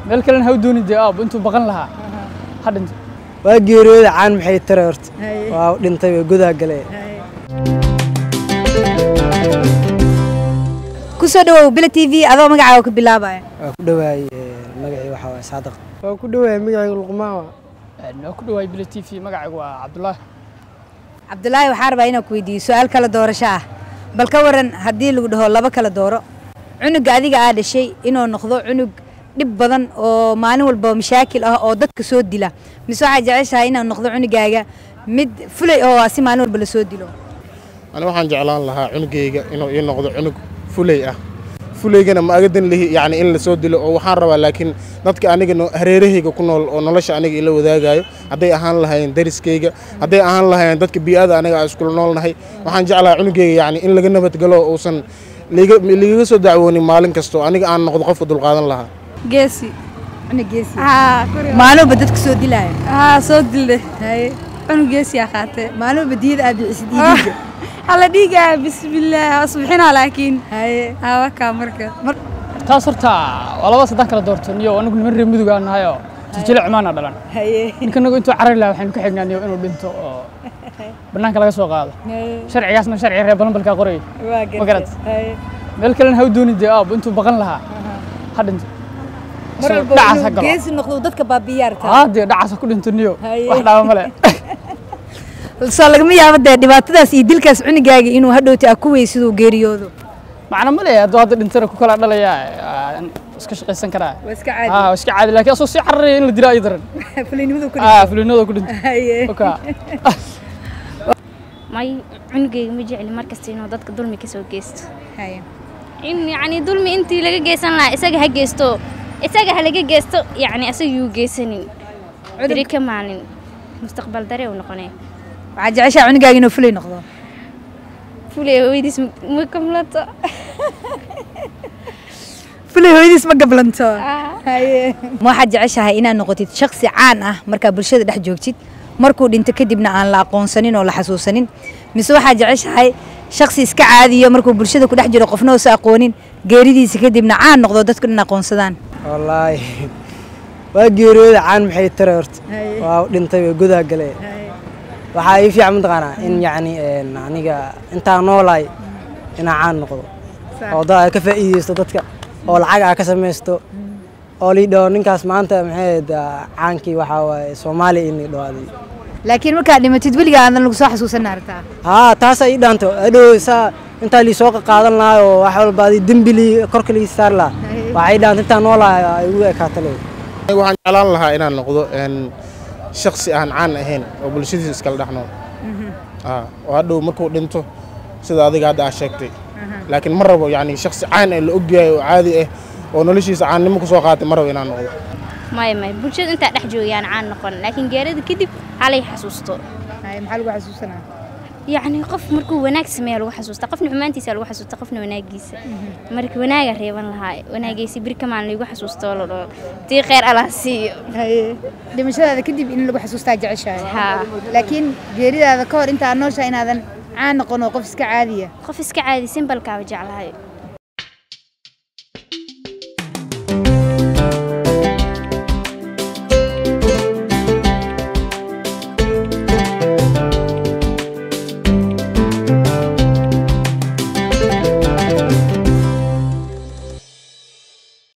meel kalena ha u doonin dee aab intuu baqan lahaa ha dhinto waa geeriyooda caan maxay tare horta waa dhintay way gudaa gale kusoo dhawow bila t v adoo magacaaga ku bilaabaya waa ku dhawaayey magacii waxaa waay saadaq waa ku dhawaayey magacii luqmaan waa waa ku dhawaay bila t v magacaygu waa cabdulaahi cabdulaahi waxaa rabaa inaan ku weydiiyo su-aal kala doorasho ah bal ka waran haddii lagu dhaho laba kala dooro cunuga adiga aa dhashay inuu noqdo cunug dhib badan oo maalin walba mashaakil ah oo dadka soo dila mise waxaa jeceshahay inuu noqdo cunugaaga mid fulay oo si maalin walba la soo dilo ani waxaan jeclaan lahaa cunugayga inuu ii noqdo cunug fulay ah fulaygana ma agadan lihi yacni in la soo dilo oo waxaan rabaa laakiin dadka aniga no- hareerahayga ku nool oo nolosha aniga ila wadaagayo hadday ahaan lahayn dariskayga hadday ahaan lahayn dadka bii'ada aniga aan iskula noolnahay waxaan jeclahaa cunugayga yacni in laga nabadgalo oo uusan liiga liigaga soo dacwoonin maalin kasta oo aniga aan noqdo qofka dulqaadan lahaa geesi cunug geesi haa maalin walba dadka soo dilaya haa soo dilde haye cunug geesi aa qaatee maalin walba diyada aad bixisid iyo dhiigga alla dhiigaa bismillaah asbixinaa laakiin haye haa wakaa marka taas horta waa labadaas haddaan kala doorto niyo anigu niman reer mudug aan nahay oo jijile cumaana dhalan haye ninkanagu intuu carari lahaa waxaynu ka xignaa niyo inuu dhinto oo bannaanka laga soo qaado sharcigaasna sharci reer balanbalkaa qorayay waa Ma garat? haye meel kalena ha u doonin dee aab intuu baqan lahaa ha dhinto mar Isagoo walba dhacaas ha inuu galo geesi noqdo dadka baabiyaarta haa dee dhacaas ha ku dhinto niyo Haye. wax dhaaba male soo lagama yaabo dee dhibaatadaas iyo dilkaas cunugaaga inuu hadhowti aa ku wey siduu geeriyoodo macna male hadduu hadda dhintana ku kala dhalaya aan iska shaqaysan karaa waa iska haa waa iska caadi laakiin asoo sii cararaya in la dila ay daran fulinimadu ku aa fulinada ku dhinto haye oka may cunugayga ma jecli markasta inuu dadka dulmi ka soo geysto haye in yacni dulmi intii laga geysan lahaa isaga ha geysto isaga ha laga geysto yacni isaga yuu geysanin beri ka maalin mustaqbal dare uu noqonaya waxaa jeceshaa cunugaaga inuu fulay noqdo fulay hooyadiis ma kamlato fulay hooyadiis ma gablanto haye ma waxaad jeceshahay inaad noqotid shaksi caan ah markaa bulshada dhex joogtid markuu dhinto kadibna aan la aqoonsanin oo la xasuusanin mise waxaad jeceshahay shaksi iska caadiyo markuu bulshada ku dhex jiro qofna uusa aqoonin geeridiisa kadibna caan noqdo dadku dhan aqoonsadaan wallaahi waa geeriyooda caan maxay tare horta waa dhintay way gudaa gale waxaa ii fiican mataqaanaa in yacni een, aniga intaan noolaay inaan caan noqdo oo dad ay ka faa'iideysto dadka oo lacag aa ka samaysto oo lii dhaho ninkaas maanta maxay ahayd, ah, caankii waxaa waaye soomaaliya in lii dhawaaday laakiin markaad dhimatid weligaa aadan lagu soo xasuusan artaa haa taasaa ii dhaanto adhow saa intaa lii soo qaadan lahaa oo wax walba adi dembi lii korka lii saar lahaa waxaa ii dhaanta intaan noolahay ay ugu ekaato leey Aniga waxaan jeclaan lahaa inaan noqdo een, shakhsi aan caan ahayn oo bulshadiisa iskala dhex nool Ah, oo hadhow markuu dhinto sida adiga hadda aad sheegtay laakiin ma rabo yani shakhsi caan ah la ogyahay oo caadi ah oo noloshiisa caannimo ku soo qaatay ma rabo inaan noqdo maya maya bulshada intaa dhex joogayaan caan noqon laakiin geerida kadib halay xasuusto maxaa lagu xasuusanaa yacni qof markuu wanaag sameeya lagu xasuusta qofna xumaantiisa lagu xasuusta qofna wanaagiisa marka wanaaga reeban lahaa wanaagaysi bir ka maalin lagu xasuusto oo la dhaho tii kheyr allah siiyo haye dhimashadaada kadib in lagu xasuustaa jeceshahay haa laakiin geeridaada ka hor intaad nooshahay inaadan caan noqon oo qof iska caadiya qof iska caadi simbalkaaba jeclahay